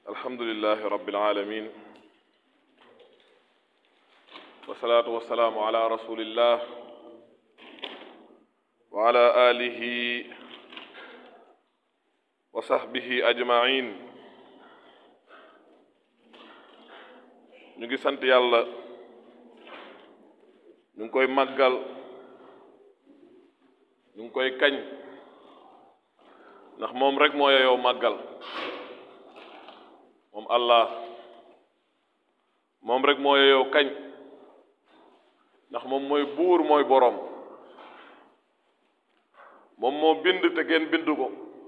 alhamdulilahi rabbil alamin wasalaatu wasalaamu ala rasulillah wa ala alihi wa sahbihi ajmain ñu ngi sant yàlla ñu ngi koy màggal ñu ngi koy kañ ndax moom rek moo yeyoo màggal moom Allah moom rek moo yeyoo kañ ndax moom mooy buur mooy boroom moom moo bind te kenn bind ko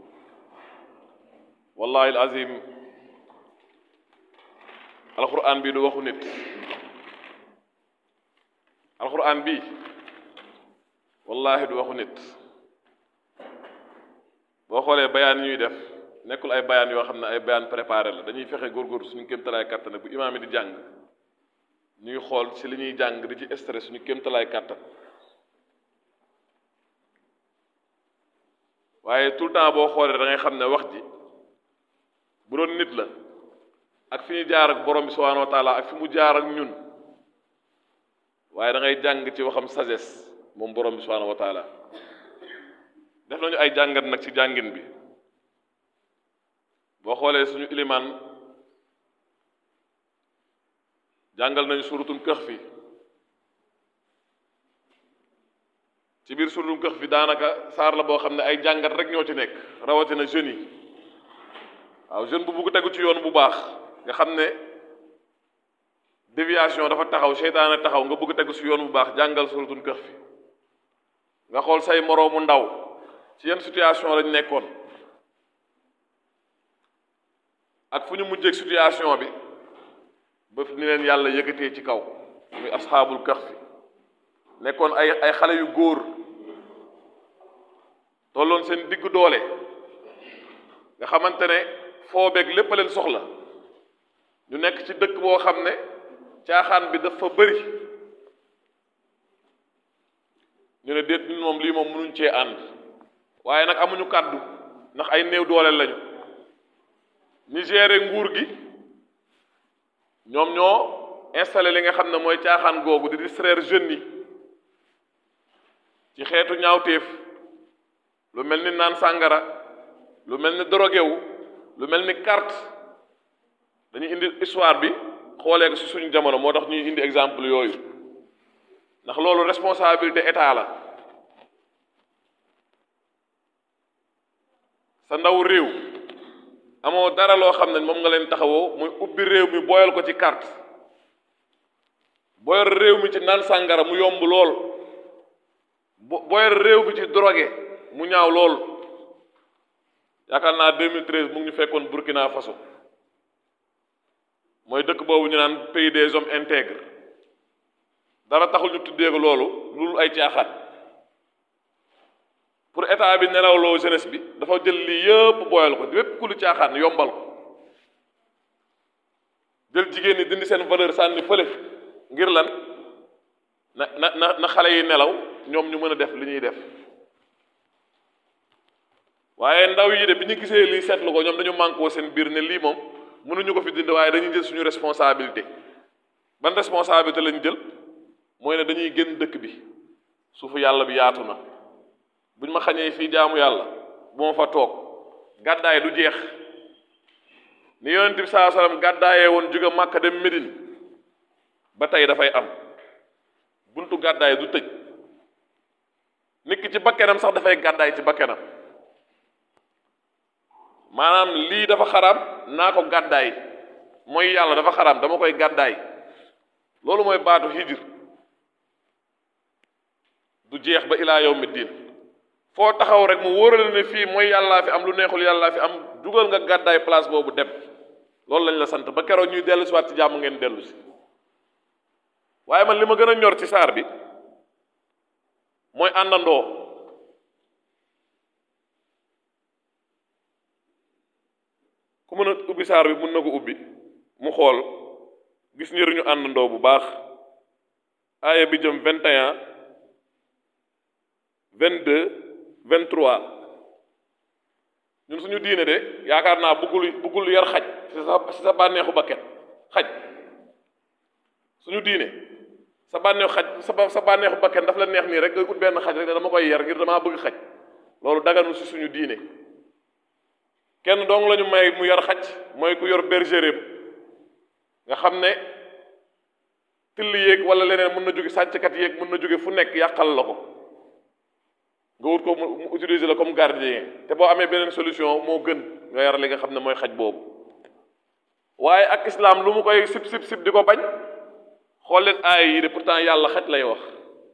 wallahi al azim alquran bi du waxu nit alquran bi wallahi du waxu nit boo xoolee bayaan yi ñuy def nekkul ay bayaan yoo xam ne ay bayaan préparé la dañuy fexe góorgóorlu suñu kéemtalaay kàttan bu imaam yi di jàng ñuy xool ci li ñuy jàng di ci stress suñu kéemtalaay kàttan waaye tout le temps boo xoolee da ngay xam ne wax ji bu doon nit la ak fi ñu jaar ak borom bi subhanahu wa taala ak fi mu jaar ak ñun waaye da ngay jàng ci waxam sagesse moom borom bi subhanahu wa taala def nañu ay jàngat nag ci jàngin bi boo xoolee suñu ilimaan jàngal nañu suratul kahfi ci biir suratul kahfi daanaka saar la boo xam ne ay jàngat rek ñoo ci nekk rawatina jeunes yi waaw jeune bu bugg tegu ci yoon bu baax nga xam ne déviation dafa taxaw seytaane taxaw nga bëgg tegu ci yoon bu baax jàngal suratul kahfi nga xool say moroomu ndaw ci yenn situation lañ nekkoon ak fu ñu mujjeeg situation bi ba ni leen yàlla yëkkatee ci kaw muy asxaabul kahfi nekkoon ay ay xale yu góor tolloon seen diggu doole nga xamante ne foo beeg lépp a leen soxla ñu nekk ci dëkk boo xam ne caaxaan bi dafa bëri ñu ne déet ñun moom lii moom mënuñ cee ànd waaye nag amuñu kàddu ndax ay néew doole lañu ñi gérer nguur gi ñoom ñoo installé li nga xam ne mooy caaxaan googu di distraire jeunes yi ci xeetu ñaawteef lu mel ni naan sàngara lu mel ni drogué wu lu mel ni carte dañuy indi histoire bi xoolee ko ci suñu jamono moo tax ñuy indi exemple yooyu ndax loolu responsabilité état la sa ndaw réew amoo dara loo xam ne moom nga leen taxawoo muy ubbi réew mi booyal ko ci carte booyal réew mi ci naan sàngara mu yomb lool booyal réew mi ci drogué mu ñaaw lool yaakaar naa 2013 mu ngi ñu fekkoon Burkina Faso mooy dëkk boobu ñu naan pays des hommes intègres dara taxul ñu tuddee ko loolu loolu ay caaxaan pour état bi nelawloo jeunesse bi dafa jël lii yëpp booyal ko lépp ku lu caaxaan yombal ko jël jigéen ñi dindi seen valeur sànni fële ngir lan na na na xale yi nelaw ñoom ñu mën a def li ñuy def waaye ndaw yi de bi ñu gisee lii seetlu ko ñoom dañu mànkoo seen biir ne lii moom mënuñu ko fi dindi waaye dañuy jël suñu responsabilité ban responsabilité lañ jël mooy ne dañuy génn dëkk bi suufu yàlla bi yaatu na buñ ma xañee fii jaamu yàlla bu ma fa toog gàddaay du jeex ni yonent bi saa sallam gàddaayee woon jóge Màkka dem Médine ba tey dafay am buntu gàddaay du tëj nit ki ci bakkenam sax dafay gàddaay ci bakkenam maanaam lii dafa xaraam naa ko gàddaay mooy yàlla dafa xaraam dama koy gàddaay loolu mooy baatu hijr du jeex ba ilaa yawmi diin foo taxaw rek mu wóorale ne fii mooy yàllaa fi am lu neexul yàllaa fi am dugal nga gàddaay place boobu dem loolu lañ la sant ba keroog ñuy dellu si waat ci jàmm ngeen dellu si waaye man li ma gën a ñor ci saar bi mooy àndandoo ku mën a ubbi saar bi mën na ko ubbi mu xool gis njëriñu àndandoo bu baax aaya bi jëm 21 22 23 ñun suñu diine de yaakaar naa bëggul bëggul yar xaj ci sa ci sa bànneexu bakket xaj suñu diine sa bànneexu xaj sa sa bànneexu bakket daf la neex nii rek nga ut benn xaj rek dama koy yar ngir damaa bëgg xaj loolu daganul ci suñu diine kenn dong lañu may mu yar xaj mooy ku yor bergerie nga xam ne till yéeg wala leneen mën na jóge sàcckat yéeg mën na jóge fu nekk yàqal la ko nga wut ko mu utiliser la comme gardien te boo amee beneen solution moo gën nga yar li nga xam ne mooy xaj boobu waaye ak islam lu mu koy sib sib sib di ko bañ xool leen aaya yi de pourtant yàlla xaj lay wax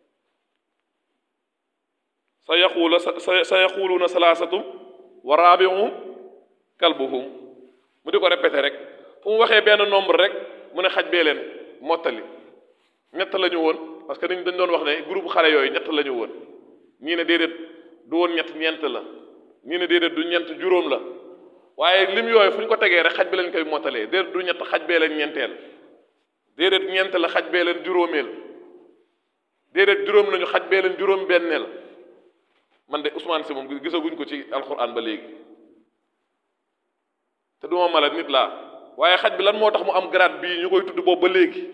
sa yaquula sa sa yaquluuna salaasatum wa raabiuhum kalbuhum mu di ko répété rek fu mu waxee benn nombre rek mu ne xaj bee leen mottali ñett la ñu woon parce que dañ dañ doon wax ne groupe xale yooyu ñett la ñu woon ñii ne déedéet du woon ñett ñeent la ñii ne déedéet du ñeent juróom la waaye lim yooyu fu ñu ko tegee rek xaj bi lañ koy mottalee déedéet du ñett xaj bee leen ñeenteel déedéet ñeent la xaj bee leen juróomeel déedéet juróom nañu xaj bee leen juróom benneel man de Ousmane si moom gisaguñ ko ci alxuraan ba léegi te duma mala nit laa waaye xaj bi lan moo tax mu am grade bii ñu koy tudd boobu ba léegi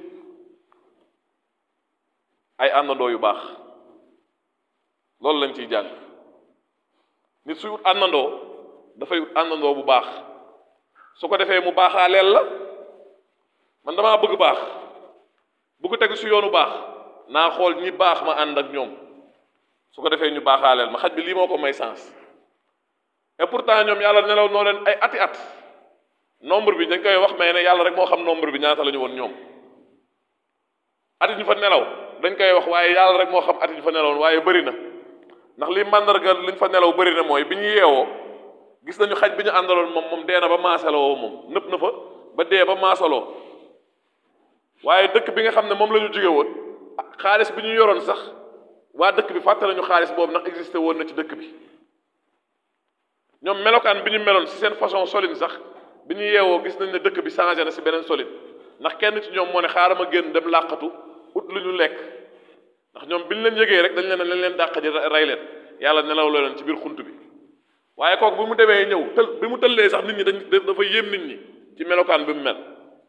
ay àndandoo yu baax loolu lañ ciy jàng nit suy ut àndandoo dafay ut àndandoo bu baax su ko defee mu baaxaaleel la man damaa bëgg baax bëgg tegu si yoonu baax naa xool ñi baax ma ànd ak ñoom su ko defee ñu baaxaaleel ma xaj bi lii moo ko may sens et pourtant ñoom yàlla nelaw noo leen ay ati at nombre bi dañ koy wax mais ne yàlla rek moo xam nombre bi ñaata la ñu woon ñoom at yi ñu fa nelaw dañ koy wax waaye yàlla rek moo xam at yi ñu fa nelawoon waaye bëri na ndax li màndarga liñ fa nelaw bëri na mooy bi ñu yeewoo gis nañu xaj bi ñu àndaloon moom moom dee na ba maasaloo moom nëpp na fa ba dee ba maasaloo waaye dëkk bi nga xam ne moom la ñu jóge woon xaalis bi ñu yoroon sax waa dëkk bi fàtte nañu xaalis boobu ndax existé woon na ci dëkk bi ñoom melokaan bi ñu meloon ci seen façon solin sax bi ñu yeewoo gis nañ ne dëkk bi changé na ci beneen solin ndax kenn ci ñoom moo ne xaaral ma génn dem làqatu ut lu ñu lekk ndax ñoom bi ñu leen yëgee rek dañ leen lañ leen dàq ji rey leen yàlla nelaw la leen ci biir xunt bi waaye kooku bi mu demee ñëw tël bi mu tëllee sax nit ñi dañ dafa yéem nit ñi ci melokaan bi mu mel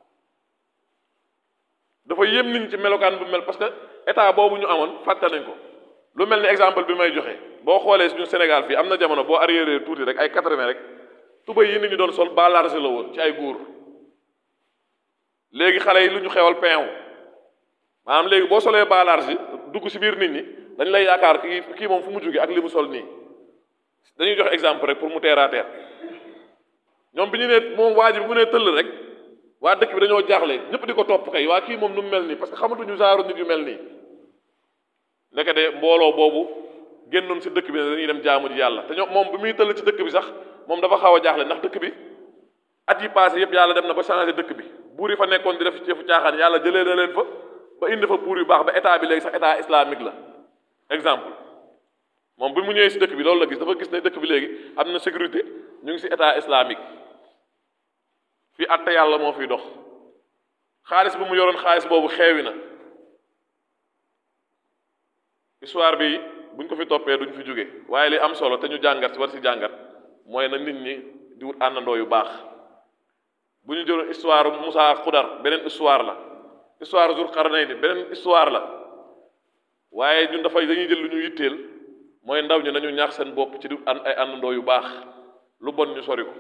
dafa yéem nit ñi ci melokaan bi mu mel parce que état boobu ñu amoon fàtte nañ ko lu mel ni exemple bi may joxe boo xoolee suñu Sénégal fii am na jamono boo arriéré tuuti rek ay quatre-vingt rek tuba yi nit ñi doon sol bas large la woon ci ay góor léegi xale yi lu ñu xewal peew maanaam léegi boo solee bas large dugg ci biir nit ñi dañ lay yaakaar kii kii moom fu mu jóge ak li mu sol nii dañuy joxe exemple rek pour mu terre à terre ñoom bi ñu nee moom waa ji bi mu nee tëll rek waa dëkk bi dañoo jaaxle ñëpp di ko topp kay waa kii moom nu mu mel nii parce que xamatuñu genre nit yu mel nii ndeke de mbooloo boobu génnoon ci dëkk bi ne dañuy dem jaamu ji yàlla te ñoom moom bi muy tëll ci dëkk bi sax moom dafa xaw a jaaxle ndax dëkk bi at yi passé yëpp yàlla dem na ba changé dëkk bi buur yi fa nekkoon di def ci fu caaxaan yàlla jëlee na leen fa ba indi fa buur yu baax ba état bi léegi sax état islamique la exemple moom bi mu ñëwee ci dëkk bi loolu la gis dafa gis ne dëkk bi léegi am na sécurité ñu ngi ci état islamique fii àtte yàlla moo fiy dox xaalis bu mu yoroon xaalis boobu xeewi na histoire bi buñ ko fi toppee duñ fi jóge waaye li am solo te ñu jàngat war ci jàngat mooy na nit ñi di wut àndandoo yu baax bu ñu jëloon histoire Moussa Xudar beneen histoire la histoire Zulqarnayni beneen histoire la waaye ñun dafay dañuy jël lu ñu yitteel mooy ndaw ñi nañu ñaax seen bopp ci di ànd ay àndandoo yu baax lu bon ñu sori ko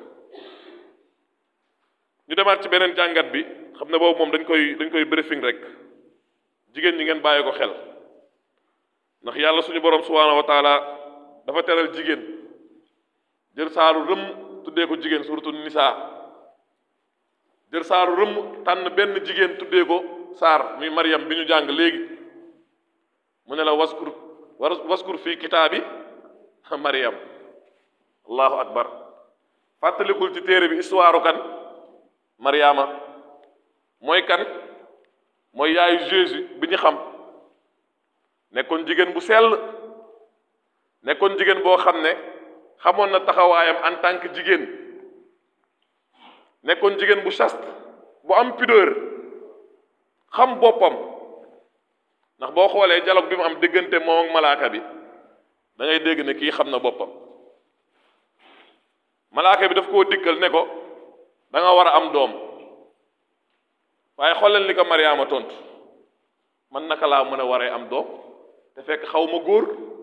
ñu demaat ci beneen jàngat bi xam ne boobu moom dañ koy dañ koy briefing rek jigéen ñi ngeen bàyyi ko xel ndax yàlla suñu borom subhaanahu wa taala dafa teral jigéen jël saaru rëm tuddee ko jigéen surtout nisaa jël saaru rëm tànn benn jigéen tuddee ko saar muy Maryam bi ñu jàng léegi mu ne la waskur waskur fii kitaabi Maryam allahu akbar fàttalikul ci téere bi histoire kan Maryama mooy kan mooy yaayu Jésus bi ñu xam nekkoon jigéen bu sell nekkoon jigéen boo xam ne xamoon na taxawaayam en tant que jigéen nekkoon jigéen bu chaste bu am pudeur xam boppam ndax boo xoolee dialogue bi mu am diggante moom ak malaaka bi da ngay dégg ne kii xam na boppam malaaka bi daf koo dikkal ne ko da nga war a am doom waaye xool leen li ko Mariama tontu man naka laa mën a waree am doom te fekk xaw ma góor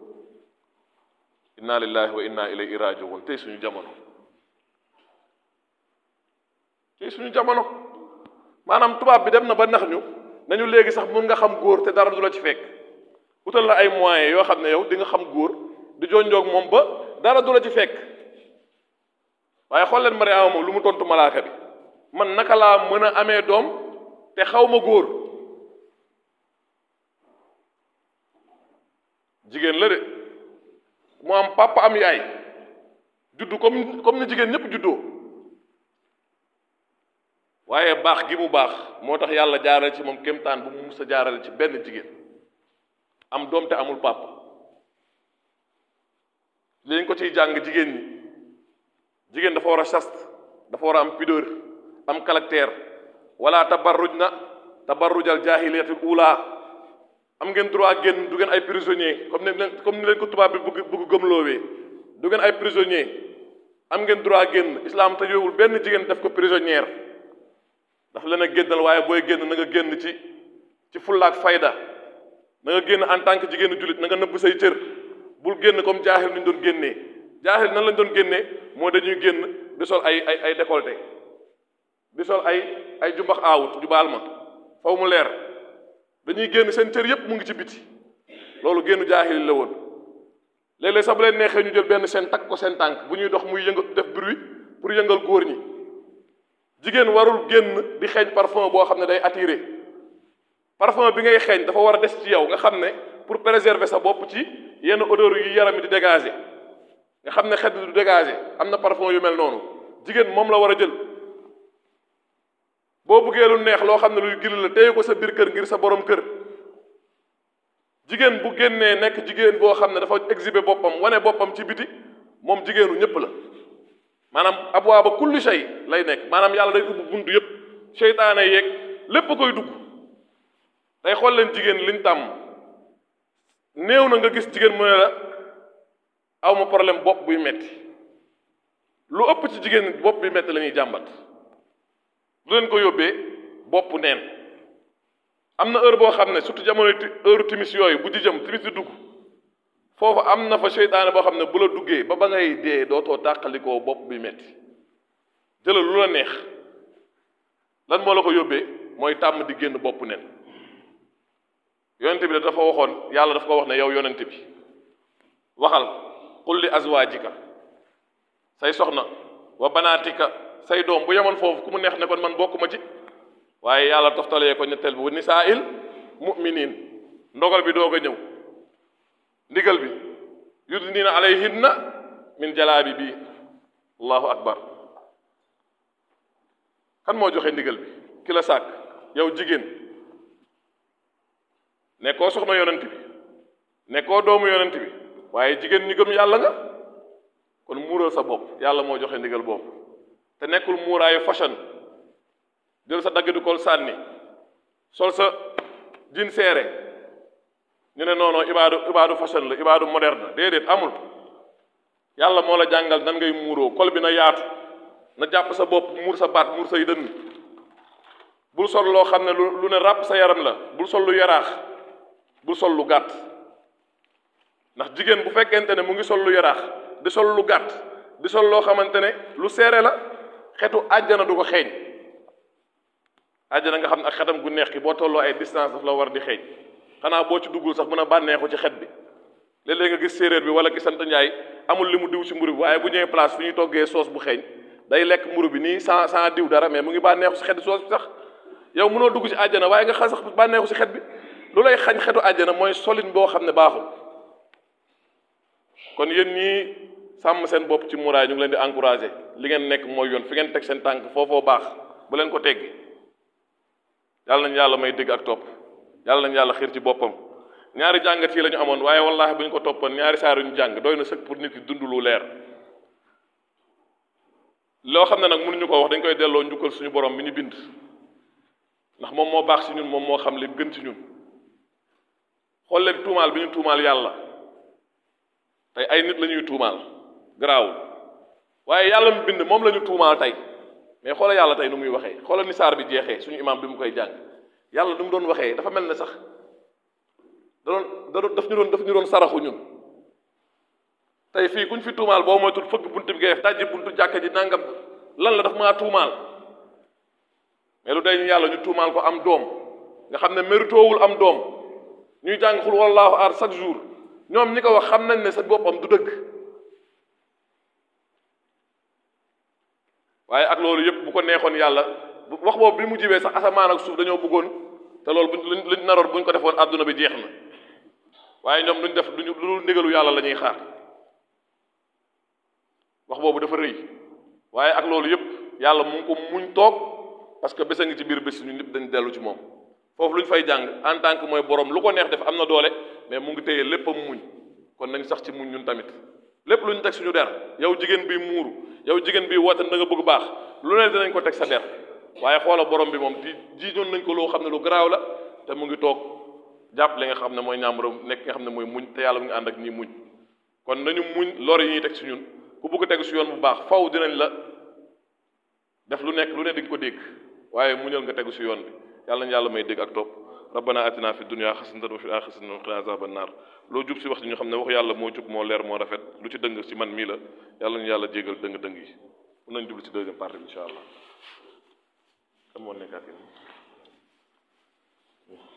inna lillahi wa inna ilayhi rajiun tey suñu jamono tey suñu jamono maanaam tubaab bi dem na ba nax ñu nañu léegi sax mun nga xam góor te dara du la ci fekk utal la ay moyens yoo xam ne yow di nga xam góor di jonjoog moom ba dara du la ci fekk waaye xool leen Mariama moom lu mu tontu malaaka bi man naka laa mën a amee doom te xaw ma góor jigéen la de mu am papa am yaay juddu comme comme ni jigéen ñëpp juddoo waaye baax gi mu baax moo tax yàlla jaarale ci moom kéemtaan bu mu mus a jaarale ci benn jigéen am doom te amul papa léegi ko ciy jàng jigéen ñi jigéen dafa war a chaste dafa war a am pudeur am caractère wala tabarruj na tabarrujal jaahiliyatul ula am ngeen droit génn du ngeen ay prisonnier comme ni leen comme ni leen ko tubaab bi bëgg bëgg gëmloowee du ngeen ay prisonnier am ngeen droit génn islam tëjoowul benn jigéen def ko prisonnière daf leen a génnal waaye booy génn na nga génn ci ci fullaak fayda na nga génn en tant que jigéenu jullit na nga nëbb say cër bul génn comme jaahil ni ñu doon génnee jaahil nan lañ doon génnee moo dañuy génn di sol ay ay ay décolleté di sol ay ay jumbax aawut ju baal ma faw mu leer dañuy génn seen cër yépp mu ngi ci biti loolu génnu jaahil la woon léeg-léeg sax bu leen neexee ñu jël benn seen takk ko seen tànk bu ñuy dox muy yëngal def bruit pour yëngal góor ñi jigéen warul génn di xeeñ parfum boo xam ne day attiré parfum bi ngay xeeñ dafa war a des ci yow nga xam ne pour préserver sa bopp ci yenn odeur yu yaram yi di dégager nga xam ne xet du dégager am na parfum yu mel noonu jigéen moom la war a jël boo buggee lu neex loo xam ne luy gili la téye ko sa biir kër ngir sa borom kër jigéen bu génnee nekk jigéen boo xam ne dafa exhiber boppam wane boppam ci biti moom jigéenu ñëpp la maanaam abwaaba kulli shay lay nekk maanaam yàlla day ubbi buntu yëpp seytaane yeeg lépp koy dugg day xool leen jigéen liñ tàmm néew na nga gis jigéen mu ne la aw ma problème bopp buy metti lu ëpp ci jigéen bopp buy metti la ñuy jàmbat lu leen ko yóbbee bopp neen am na heure boo xam ne surtout jamono heure timis yooyu bu di jëm timis di dugg foofu am na fa seytaane boo xam ne bu la duggee ba ba ngay dee dootoo tàqalikoo bopp bi metti jëlal lu la neex lan moo la ko yóbbee mooy tàmm di génn bopp nen yonent bi dafa waxoon yàlla dafa ko wax ne yow yonent bi waxal qul li azwaajika say soxna wa banaatika say doom bu yemoon foofu ku mu neex ne kon man bokkuma ci waaye yàlla toftalee ko ñetteel bi wa nisaa'il mu'miniin ndogal bi doog a ñëw ndigal bi yudnina alayhinna min jalaabi bi allahu akbar kan moo joxe ndigal bi ki la sàkk yow jigéen nekkoo soxna yonent bi nekkoo doomu yonent bi waaye jigéen ñi gëm yàlla nga kon muural sa bopp yàlla moo joxe ndigal boobu te nekkul muuraayu fashion jël sa dagg du kol sànni sol sa jin seere ñu ne non non ibaadu ibaadu fashion la ibaadu moderne déedéet amul yàlla moo la jàngal nan ngay muuroo kol bi na yaatu na jàpp sa bopp muur sa baat muur say dënn bul sol loo xam ne lu lu ne ràpp sa yaram la bul sol lu yaraax bul sol lu gàtt ndax jigéen bu fekkente ne mu ngi sol lu yaraax di sol lu gàtt di sol loo xamante ne lu seere la xetu àjjana du ko xeeñ àjjana nga xam ne ak xetam gu neex ki boo tolloo ay distance daf la war di xeeñ xanaa boo ci duggul sax mën a bànneexu ci xet bi léeg-léeg nga gis séeréer bi wala ki sant njaay amul li mu diw ci mburu bi waaye bu ñëwee place fi ñuy toggee soos bu xeeñ day lekk mburu bi nii sans sans diw dara mais mu ngi bànneexu ci xet soos bi sax yow mënoo dugg ci àjjana waaye nga xam sax bànneexu ci xet bi lu lay xañ xetu àjjana mooy solin boo xam ne baaxul kon yéen ñii sàmm seen bopp ci muraay ñu ngi leen di encouragé li ngeen nekk mooy yoon fi ngeen teg seen tànk foofoo baax bu leen ko teggi yàlla nañu yàlla may dégg ak topp yàlla nañu yàlla xiir ci boppam ñaari jàngat yi la ñu amoon waaye wallaahi bu ñu ko toppoon ñaari saar yu ñu jàng doy na sëkk pour nit ki dund lu leer loo xam ne nag mënuñu ko wax dañ koy delloo njukkal suñu borom bi ñu bind ndax moom moo baax ci ñun moom moo xam li gën ci ñun xool leen tuumaal bi ñu tuumaal yàlla tey ay nit la ñuy tuumaal garaawul waaye yàlla mu bind moom la ñu tuumaal tey mais xoola yàlla tey nu muy waxee xoola ni saar bi jeexee suñu imam bi mu koy jàng yàlla nu mu doon waxee dafa mel ne sax da doon da doon daf ñu doon daf ñu doon saraxu ñun tey fii kuñ fi tuumaal boo moytul fëgg bunt bi ngay def dajji buntu jàkka ji nangam lan la daf maa tuumaal mais lu day ñu yàlla ñu tuumaal ko am doom nga xam ne méritoowul am doom ñuy jàng xul wallaahu aar chaque jour ñoom ñi ko wax xam nañ ne sa boppam du dëgg waaye ak loolu yëpp bu ko neexoon yàlla bu wax boobu bi mu jibee sax asamaan ak suuf dañoo bëggoon te loolu buñ luñ luñ naroon buñ ko defoon àdduna bi jeex na waaye ñoom duñ def duñu lu dul ndigalu yàlla la ñuy xaar wax boobu dafa rëy waaye ak loolu yëpp yàlla mu ngi ko muñ toog parce que bés a ngi ci biir bés ñu ñëpp dañ dellu ci moom foofu lu ñu fay jàng en tant que mooy borom lu ko neex def am na doole mais mu ngi téye lépp a muñ kon nañ sax ci muñ ñun tamit lépp lu ñu teg suñu der yow jigéen bi muuru yow jigéen bi woote da nga bëgg baax lu ne dinañ ko teg sa der waaye xoola borom bi moom di jiiñoon nañ ko loo xam ne lu garaaw la te mu ngi toog jàpp li nga xam ne mooy ñàmbaram nekk nga xam ne mooy muñ te yàlla mu ngi ànd ak ñi muñ kon nañu muñ lor yi ñuy teg si ñun ku bëgg tegu si yoon bu baax faw dinañ la def lu nekk lu ne di nga ko dégg waaye muñal nga tegu si yoon bi yàlla nañu yàlla may dégg ak topp rabbana atina fi dunya xasanatan wa fil axirati xasanatan wa qina azaban naar loo jub si wax ci ñu xam ne waxu yàlla moo jub moo leer moo rafet lu ci dëng si man mii la yàlla nañu yàlla jégal dëng dëng yi mun nañ jublu ci deuxième partie bi incha allah kan moo nekkaat yéen